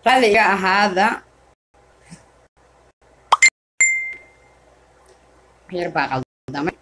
raalli iga ahaada yar baa qaldamay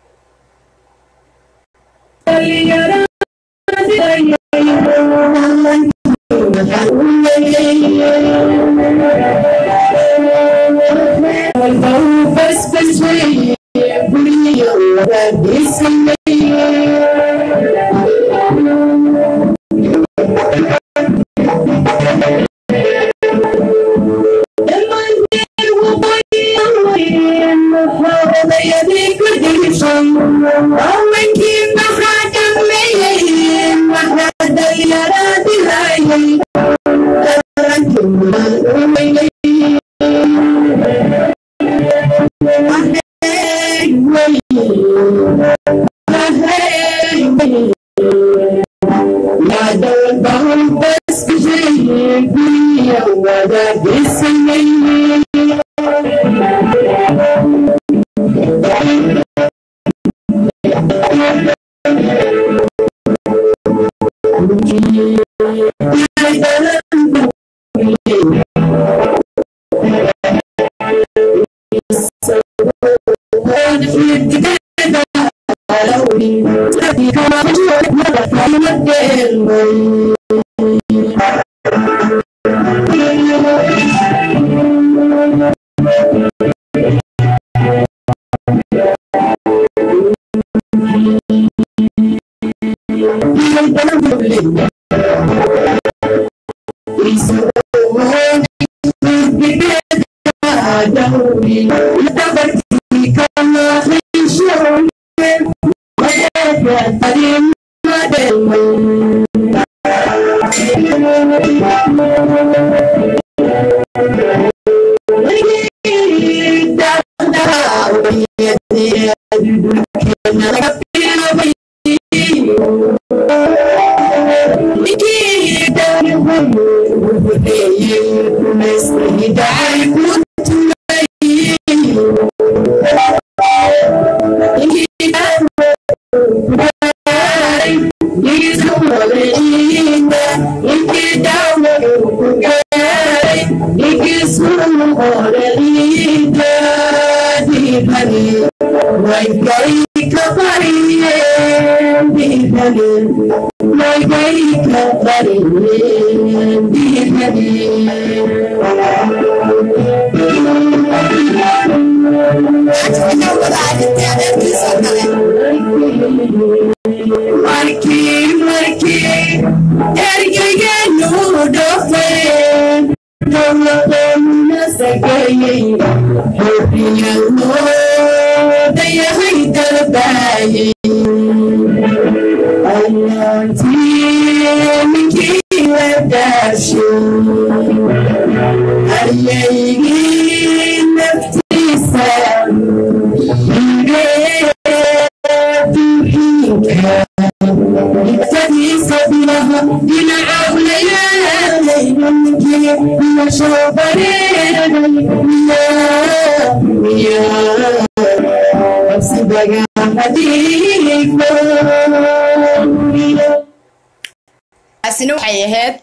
taasina waxay ahayd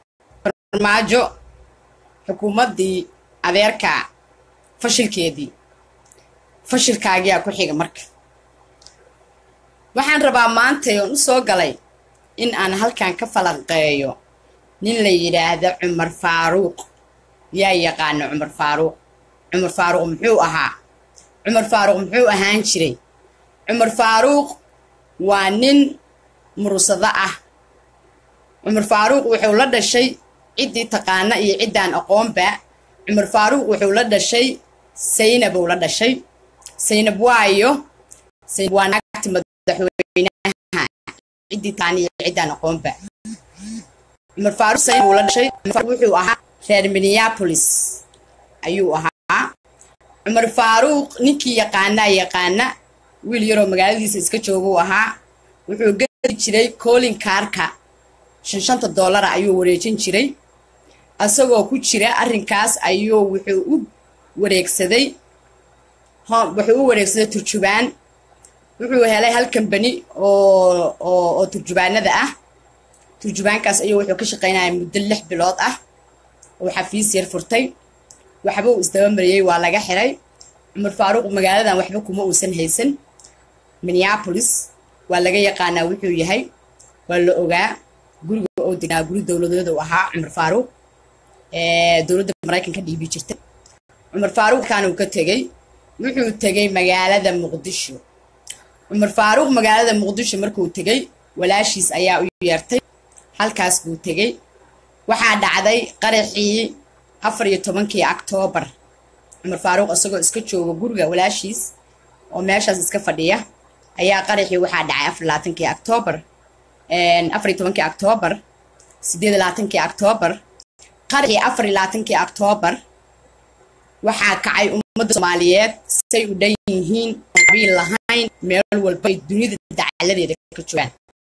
farmaajo xukuumaddii adeerka fashilkeedii fashilkaagiyaa ku xiga marka waxaan rabaa maantay oon u soo galay in aan halkan ka falanqeeyo nin la yidhaahdo cumar faaruuq yaa yaqaana cumar faaruuq cumar faaruuq muxuu ahaa cumar faaruuq muxuu ahaan jiray cumar faaruuq waa nin murusado ah cumar faaruuq wuxuu la dhashay ciddii taqaana iyo ciddaan aqoonba cumar faaruuq wuxuu la dhashay saynabuu la dhashay saynab waayo saynab waa naagti madaxweynaha ciddii taqaana iyo ciddaan aqoonba cumar faaruuq saynab uu la dhashay wuxuu ahaa reer minneapolis ayuu ahaa cumar faaruuq ninkii yaqaanaa yaqaana wiil yaroo magaaladiisa iska jooguu ahaa wuxuu geli jiray colin kaarka shan shanta doolara ayuu wareejin jiray isagoo ku jira arrinkaas ayuu wuxuu u wareegsaday wuxuu u wareegsaday turjubaan wuxuu helay hal kambani oo oo oo turjubaanada ah turjubaankaas ayuu wuxuu ka shaqaynaya muddo lix bilood ah oo xafiis yar furtay waxba uu isdaba mariyey waa laga xiray cumar faaruuq magaaladan waxba kuma uusan haysan minneapolis waa laga yaqaanaa wuxuu yahay waa la ogaa guriga oo degnaa guri dowladeed uu ahaa cumar faaruuq dowladda maraykanka dhiibi jirtay cumar faaruuq kan uu ka tegey wuxuu tegey magaalada muqdisho cumar faaruuq magaalada muqdisho markuu tegey walaashiis ayaa u yeertay halkaas buu tegey waxaa dhacday qaraxii afar iyo tobankii oktoobar cumar faaruuq isagoo iska jooga guriga walaashiis oo meeshaas iska fadhiya ayaa qaraxii waxaa dhacay afar labaatankii oktoobar afar iyo tobankii oktoobar sideed labaatankii oktoobar qaraxii afar iyo labaatankii oktoobar waxaa kacay ummadda soomaaliyeed say u dhan yihiin qabiil lahayn meel walba ay dunida dacaladeeda ka joogaan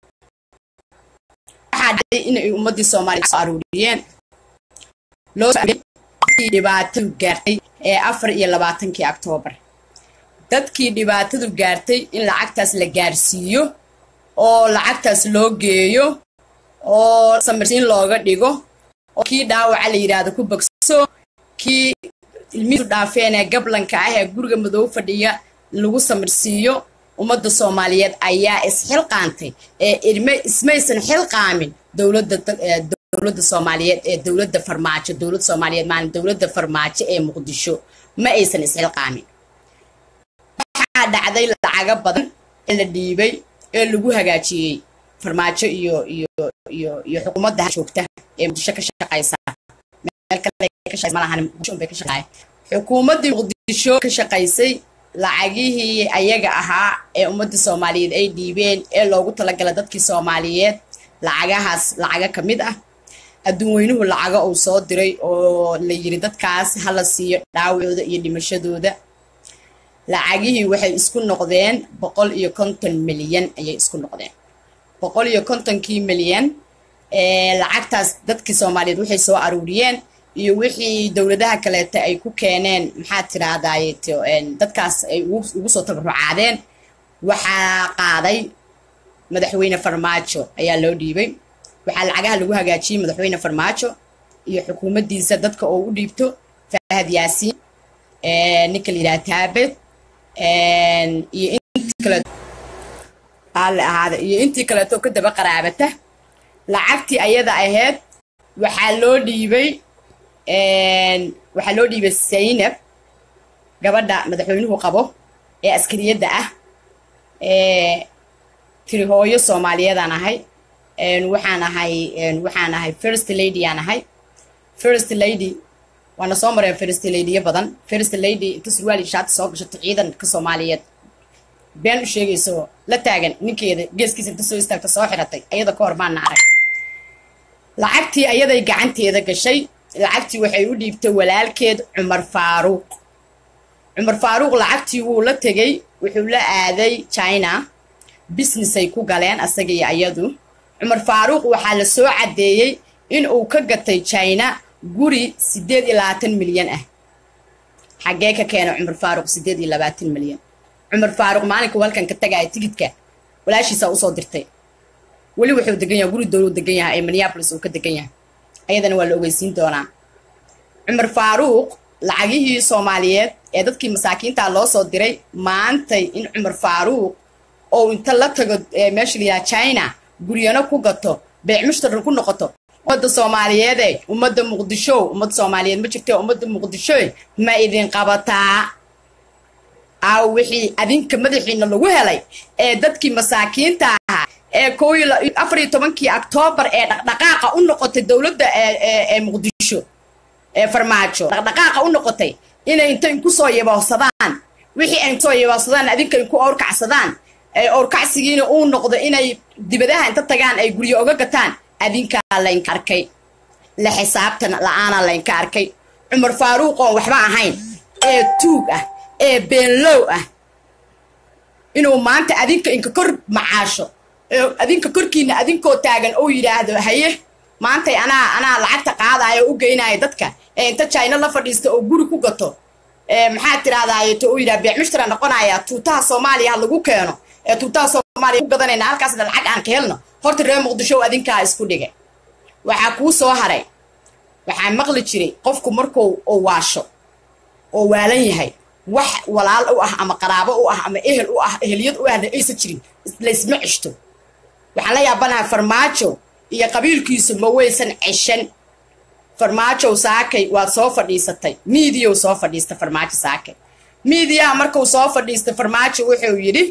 waxaa dhacday inay ummaddii soomaaliya soo aruuriyeen loo dadkii dhibaatadu gaartay ee afar iyo labaatankii oktoobar dadkii dhibaatadu gaartay in lacagtaas la gaarsiiyo oo lacagtaas loo geeyo oo samirsiin looga dhigo oo kii dhaawaca la yidhaahdo ku bogso kii ilmihiisu dhaafeen ee gablanka ah ee guriga madow fadhiya lagu samirsiiyo ummadda soomaaliyeed ayaa isxilqaantay ee irme ismaysan xilqaamin dowladda dowladda soomaaliyeed ee dowladda farmaajo dowladda soomaaliyeed maalin dowladda farmaajo ee muqdisho ma aysan isxilqaamin waxaa dhacday lacago badan ee la dhiibay ee lagu hagaajiyey farmaajo iyo iyo iyo iyo xukuumadda joogta ee muqdisho ka shaqaysa meel kale ka shaqaysa malahan muqdisho bay ka shaqaysay xukuumaddii muqdisho ka shaqaysay lacagihii ayaga ahaa ee ummadda soomaaliyeed ay dhiibeen ee loogu talagalay dadkii soomaaliyeed lacagahaas lacago ka mid ah adduun weynuhu lacago uu soo diray oo la yiri dadkaas hala siiyo dhaawacooda iyo dhimashadooda lacagihii waxay isku noqdeen boqol iyo konton milyan ayay isku noqdeen boqol iyo kontonkii milyan lacagtaas dadkii soomaaliyeed waxay soo aruuriyeen iyo wixii dowladaha kaleeta ay ku keeneen maxaa tiraahdaye dadkaas ay ugu soo tabarucaadeen waxaa qaaday madaxweyne farmaajo ayaa loo dhiibay waxaa lacagaha lagu hagaajiyey madaxweyne farmaajo iyo xukuumaddiisa dadka oo u dhiibto fahad yaasiin ninka la yidhaha taabed iyo intii kaleeto alle ahaada iyo intii kaleeto ka daba qaraabata lacagtii ayada ahayd waxaa loo dhiibay waxaa loo dhiibay saynab gabadha madaxweynuhu qabo ee askariyadda ah tiri hooyo soomaaliyeedaan ahay waxaan ahay waxaan ahay first lady aan ahay first lady waana soo mareen first ladyyo badan first lady inta surwaali shaati soo gashato ciidanka soomaaliyeed been u sheegayso la taagan ninkeeda geeskiisa inta soo istaagta soo xiratay ayada ka hor baana arag lacagtii ayaday gacanteeda gashay lacagtii waxay u dhiibtay walaalkeed cumar faaruuq cumar faaruuq lacagtii wuu la tegey wuxuu la aaday china businessay ku galeen asaga iyo ayadu cumar faaruuq waxaa la soo caddeeyey in uu ka gatay china guri siddeed iyo labaatan milyan ah xaggee ka keena cumar faaruuq siddeed iyo labaatan milyan cumar faaruuq maalinka halkan ka tagaaya tigidka walaashiisaa usoo dirtay weli wuxuu degan yahay guri dowluu degan yahay ee minneapolis uu ka degan yahay ayadana waa la ogeysiin doonaa cumar faaruuq lacagihii soomaaliyeed ee dadkii masaakiinta loo soo diray maantay in cumar faaruuq oo inta la tago meesha la yidhaha china guryano ku gato beec mushtarar ku noqoto ummadda soomaaliyeede ummadda muqdisho ummadda soomaaliyeed ma jirte ummadda muqdisho ma idin qabataa aaw wixii adinka madaxiina lagu helay ee dadkii masaakiinta ahaa ee koo afar iyo tobankii oktoobar ee dhaqdhaqaaqa u noqotay dowladda ee muqdisho ee farmaajo dhaqdhaqaaqa u noqotay inay inta inku soo yaboodsadaan wixii ay kusoo yaboodsadaan adinka inku owrkacsadaan owrkacsigiina uu noqdo inay dibadaha inta tagaan ay guryo oga gataan adinkaa laynka arkay la xisaabtan la-aana laynka arkay cumar faaruuq oon waxba ahayn ee tuug ah ee beenlow ah inuu maanta adinka inka kor macaasho adinka korkiina adinkoo taagan oo yidhaahdo haye maantay anaa anaa lacagta qaadaya oo u geynaya dadka ee inta china la fadhiista oo guri ku gato maxaa tirahdaaye to uu yidhaha beec mushtara noqonaya tuutaha soomaaliya ha lagu keeno ee tuutaha soomaaliya ku gadanayna halkaasna lacag aan ka helno horta reer muqdisho adinkaa isku dhigay waxaa kuu soo haray waxaa maqli jiray qofku markuu oo waasho oo waalan yahay wax walaal u ah ama qaraabo u ah ama ehel u ah eheliyad u ahna aysan jirin laysma ceshto waxaan la yaabanaha farmaajo iyo qabiilkiisu ma weysan ceshan farmaajow saakay waad soo fadhiisatay miidiyow soo fadhiista farmaajo saakay miidiyaha markuu soo fadhiista farmaajo wuxuu yidhi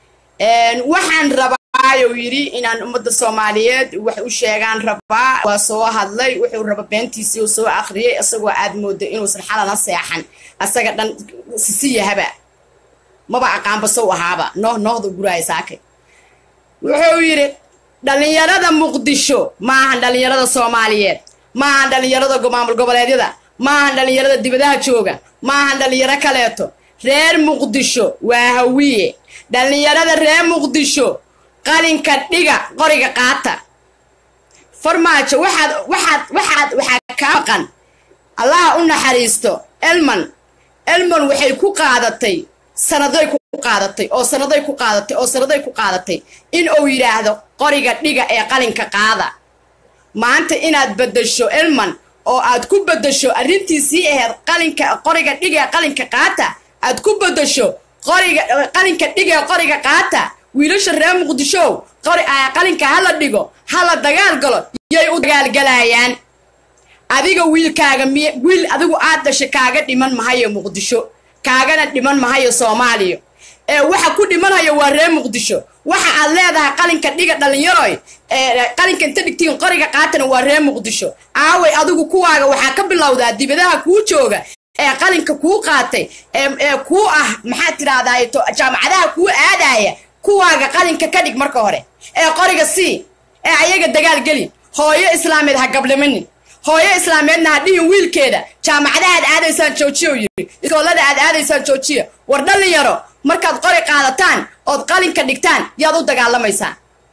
waxaan rabaayou yidhi inaan ummadda soomaaliyeed wax u sheegaan rabaa waa soo hadlay wuxuu raba beentiisii uu soo akhriyey isagoo aad mooda inuusan xalana seexan asaga dhan sisiyahaba maba aqaanba sow ahaaba nooh noohda guraaya saakay wuxuu yidhi dhallinyarada muqdisho maahan dhallinyarada soomaaliyeed maahan dhallinyarada maamul goboleedyada maahan dhallinyarada dibadaha jooga maahan dhallinyaro kaleeto reer muqdisho waa hawiye dhallinyarada reer muqdisho qalinka dhiga qoriga qaata farmaajo waxaad waxaad waxaad waxaa kaa maqan allaha u naxariisto elman elman waxay ku qaadatay sanaday ku qaadatay oo sanaday ku qaadatay oo sanaday ku qaadatay in uu yidhaahdo qoriga dhiga ee qalinka qaada maanta inaad beddesho elman oo aad ku beddesho arrintiisii ahayd qalinka qoriga dhiga ee qalinka qaata aad ku beddesho qoriga qalinka dhiga ee qoriga qaata wiilasha reer muqdishow qori qalinka hala dhigo hala dagaal galo yay u dagaalgalayaan adiga wiilkaaga miy wiil adigu aad dhashay kaaga dhiman mahayo muqdisho kaagana dhiman mahayo soomaaliya ee waxa ku dhimanhayo waa reer muqdisho waxa aad leedahay qalinka dhiga dhallinyaroy qalinka inta dhigtiin qoriga qaatana waa reer muqdisho aaway adigu kuwaaga waxaa ka bilowdaa dibadaha kuu jooga ee qalinka kuu qaatay ee kuu ah maxaad tidhaahdaa jaamacadaha kuu aadaya kuwaaga qalinka ka dhig marka hore ee qoriga sii ee ayaga dagaal geli hooyo islaameed ha gablamanin hooyo islaameedna ha dhihin wiilkeeda jaamacadaha aad aadaysaan joojiya yidhi iskoolada aad aadaysaan joojiya war dhalinyaro markaad qori qaadataan ood qalinka dhigtaan yaad u dagaalamaysaan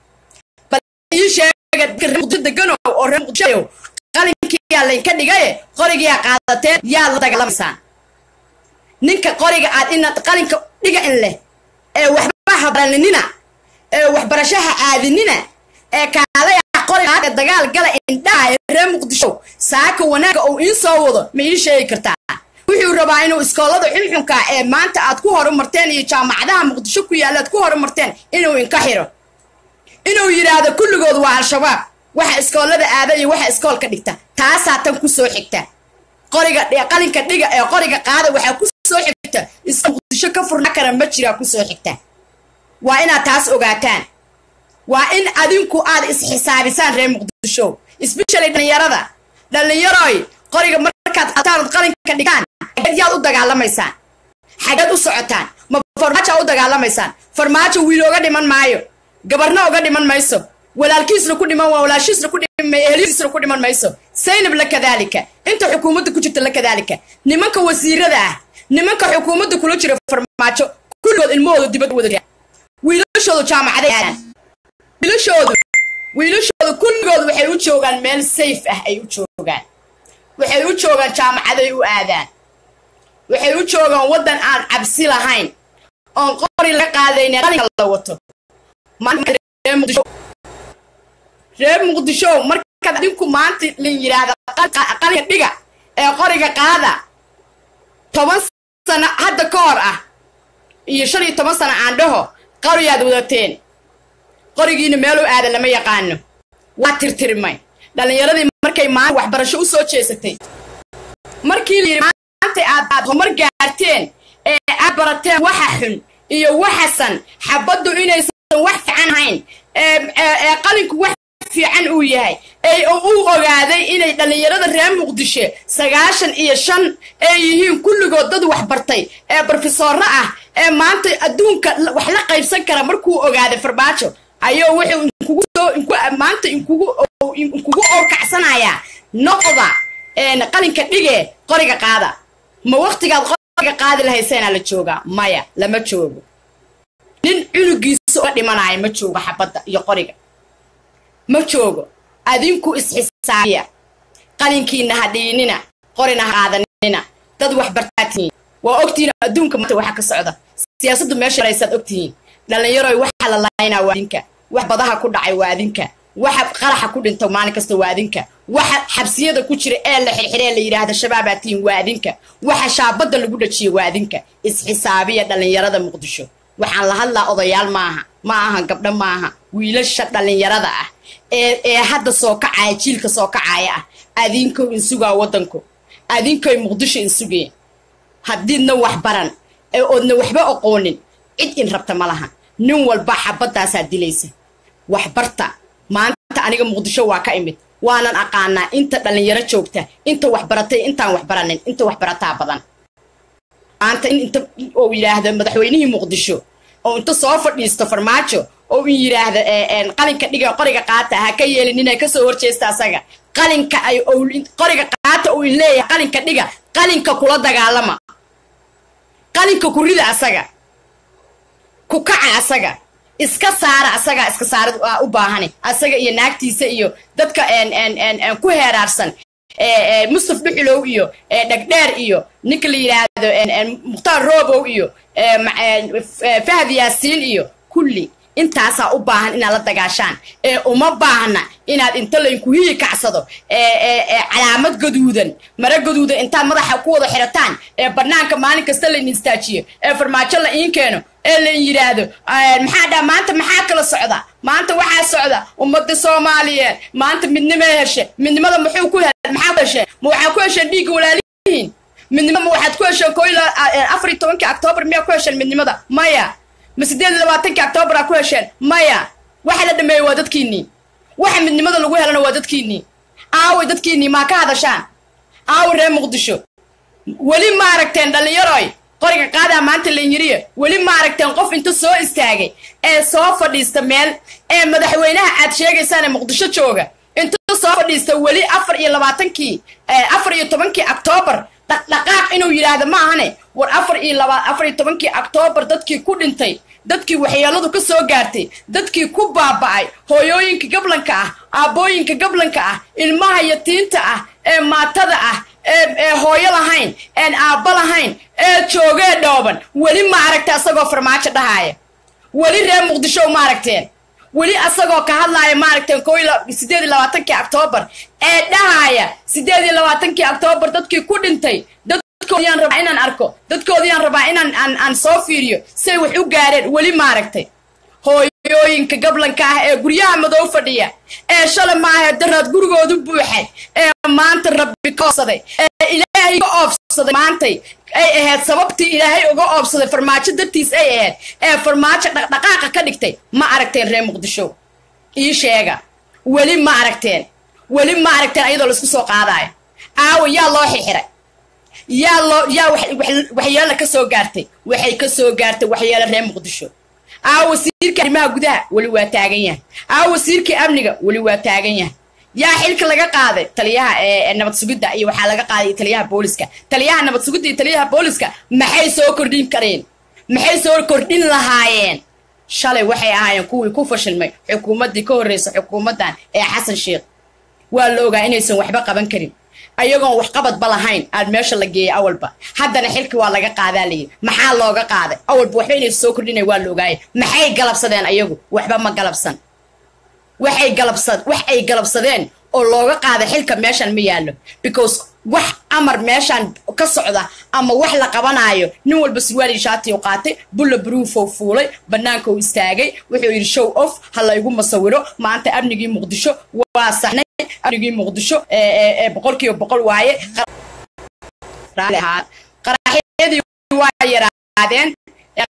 degano oo reer muqdisho qalinkiyaa laynka dhigaye qorigiyaa qaadateen yaad la dagaalamaysaan ninka qoriga aad inaad qalinka dhiga in leh ee waxba habaranina ee waxbarashaha aadinina ee kaalay ah qoriga dagaal gala indhaha ee reer muqdisho saaka wanaaga uu ii soo wado ma ii sheegi kartaa wuxuu rabaa inuu iskoolada xunxunka ee maanta aad ku horumarteen iyo jaamacadaha muqdisho ku yaalla aad ku horumarteen inuu inka xiro inuu yidhaahdo kulligood waa al-shabaab waxa iskoolada aada iyo waxa iskoolka dhigta taasaa tan ku soo xigta qoriga qalinka dhiga ee qoriga qaada waxaa ku soo xigta iska muqdisho ka furna kara ma jiraa ku soo xigta waa inaad taas ogaataan waa in adinku aad isxisaabisaan reer muqdisho especially dhallinyarada dhallinyaroy qoriga markaad qataan ood qalinka dhigaan xageed yaad u dagaalamaysaan xageed u socotaan ma farmaajo u dagaalamaysaan farmaajo wiil oga dhiman maayo gabarna oga dhiman mayso walaalkiisna ku dhiman waa walaashiisna ku dhiman ehliisna ku dhiman mayso saynab la kadaalika inta xukuumadda ku jirta la kadaalika nimanka wasiirada ah nimanka xukuumadda kula jira farmaajo kulligood ilmahooda dibadda wada wiilashoodu jaamacaday aadaan wiilashoodu wiilashoodu kulligood waxay u joogaan meel safe ah ay u joogaan waxay u joogaan jaamacaday u aadaan waxay u joogaan waddan aan cabsi lahayn oon qori laga qaadayna qalinka la wato reer muqdisho markaad adinku maanta lin yidhaahda qalinka dhiga ee qoriga qaada toban sano hadda ka hor ah iyo shan iyo toban sano aan dhaho qoriyaad wadateen qorigiina meeluu aada lama yaqaano waa tirtirmay dhallinyaradii markay maanta waxbarasho u soo jeesatay markii la yidhi maanta aad aad horumar gaarteen ee aad barateen waxa xun iyo waxasan xabaddu inaysan wax fiican ahayn ee qalinku wax fiican uu yahay ee uu ogaaday inay dhallinyarada reer muqdisho sagaashan iyo shan ee yihiin kulligood dad waxbartay ee brofesooro ah ee maanta adduunka wax la qaybsan kara markuu ogaaday farbaajo ayuu wuxuu inkugu soo maanta inkugu inkugu orkacsanayaa noqda qalinka dhige qoriga qaada ma waktigaad qoriga qaadi lahayseenaa la joogaa maya lama joogo nin cunugiisa uga dhimanaya ma joogo xabadda iyo qoriga ma joogo adinku isxisaabiya qalinkiina ha dhiinina qorina ha qaadanina dad waxbartaatiin waa ogtihiin adduunka maanta waxa ka socda siyaasaddu meesha maraysaad ogtihiin dhallinyaroy waxa la laynaa waa adinka wax badaha ku dhacay waa adinka waxa qaraxa ku dhinta maalin kasta waa adinka waxa xabsiyada ku jira ee la xirxiree la yidhaahda shabaabaa tihiin waa adinka waxa shaabadda lagu dhajiya waa adinka isxisaabiya dhallinyarada muqdisho waxaan la hadlaa odayaal maaha ma aha gabdho maaha wiilasha dhallinyarada ah ee ee hadda soo kacaya jiilka soo kacaya ah adinkow insugaa waddanku adinkoy muqdisho insugeen haddiidna wax baran ee oodna waxba oqoonin cid in rabta ma laha nin walba xabaddaasaa dilaysa waxbarta maanta aniga muqdisho waa ka imid waanan aqaanaa inta dhallinyaro joogta inta waxbaratay intaan waxbaranin inta waxbarataa badan maanta in inta uu yidhaahdo madaxweynihii muqdisho oo inta soo fadhiisto farmaajo oo in yidhaahdo qalinka dhiga qoriga qaata ha ka yeelin inay kasoo horjeesta asaga qalinka ay qoriga qaata uu in leeyahay qalinka dhiga qalinka kula dagaalama qalinka ku rida asaga ku kaca asaga iska saara asagaa iska saarad u baahani asaga iyo naagtiisa iyo dadka ku heeraarsan mustaf dhuxulow iyo dhegdheer iyo ninka la yidhaahdo mukhtaar roobow iyo fahad yaasiin iyo kulli intaasaa u baahan inaad la dagaashaan ee uma baahna inaad inta laynku hiyi kacsado calaamad gaduudan mara gaduudan intaad madaxa ku wada xirataan ee banaanka maalin kasta layn istaajiyo ee farmaajo la iin keeno ee layn yidhaahdo maxaa dhaa maanta maxaa kala socda maanta waxaa socda ummadda soomaaliyeed maanta midnimay heshe midnimada muxuu ku he maxaa ku hesheen ma waxaa ku hesheen dhiigga walaalihiin midnimo ma waxaad ku hesheen koo afar iyo tobankii octoobar miyaa ku hesheen midnimada maya ma siddeed iyo labaatankii octoobar aa ku hesheen maya waxa la dhameeyey waa dadkiinnii waxa midnimada lagu helana waa dadkiinnii aaway dadkiinnii maa ka hadashaan aaway reer muqdisho weli ma aragteen dhallinyaroy qoriga qaadaa maanta lanyiriya weli ma aragteen qof inta soo istaagay ee soo fadhiista meel ee madaxweynaha aad sheegaysaan ee muqdisho jooga inta soo fadhiista weli afar iyo labaatankii afar iyo tobankii octoobar dhaqdhaqaaq inuu yidhaahdo ma ahane war afar iyo laba afar iyo tobankii octoobar dadkii ku dhintay dadkii waxyeeladu ka soo gaartay dadkii ku baaba'ay hooyooyinka gablanka ah aabbooyinka gablanka ah ilmaha yatiinta ah ee maatada ah ee hooyo lahayn een aabba lahayn ee joogee dhooban weli ma aragta asagoo farmaajo dhahaaya weli reer muqdisho ma aragteen weli asagoo ka hadlaaya maaragteen ko sideed iyo labaatankii octoobar ee dhahaaya sideed iyo labaatankii octoobar dadkii ku dhintay dadkoodiyaan rabaa inaan arko dadkoodiyaan rabaa inaan aan aan soo fiiriyo say wax u gaareen weli maaragtay hooyooyinka gablanka ah ee guryaha madow fadhiya ee shalay maaha daraad gurigoodu buuxay ee maanta rabbi ka oobsaday ee ilaahay ka oobsaday maantay ay ahayd sababtii ilaahay uga oobsaday farmaajo dartiis ay ahayd ee farmaajo dhaqdhaqaaqa ka dhigtay ma aragteen reer muqdisho ii sheega weli ma aragteen weli ma aragteen ayadoo laisku soo qaadaayo aawa yaa loo xixiray yaa loo yaa waxyeelo ka soo gaartay waxay ka soo gaartay waxyeelo reer muqdisho aa wasiirka arrimaha gudaha weli waa taagan yahay aa wasiirkii amniga weli waa taagan yahay yaa xilka laga qaaday taliyaha ee nabad sugidda iyo waxaa laga qaaday taliyaha booliska taliyaha nabad sugidda iyo taliyaha booliska maxay soo kordhin kareen maxay soo kordhin lahaayeen shalay waxay ahaayeen kuwii ku fashilmay xukuumaddii ka horreysa xukuumaddan ee xasan sheekh waa la ogaa inaysan waxba qaban karin ayagoon waxqabadba lahayn aad meesha la geeyay awalba haddana xilki waa laga qaadaa layidhi maxaa looga qaaday awalba waxba inaysa soo kordhinay waa la ogaayay maxay galabsadeen ayagu waxba ma galabsan waxay galabsad wax ay galabsadeen oo looga qaada xilka meeshan ma yaallo because wax amar meeshaan ka socda ama wax la qabanaayo nin walba surwaali shaatiyu qaatay bulla bruufow fuulay bannaanka uu istaagay wuxuu yidhi show off ha laygu masawiro maanta amnigii muqdisho waa saxnay amnigii muqdisho ee boqolkiiba boqol waaye qaraxyadii waa yaraadeen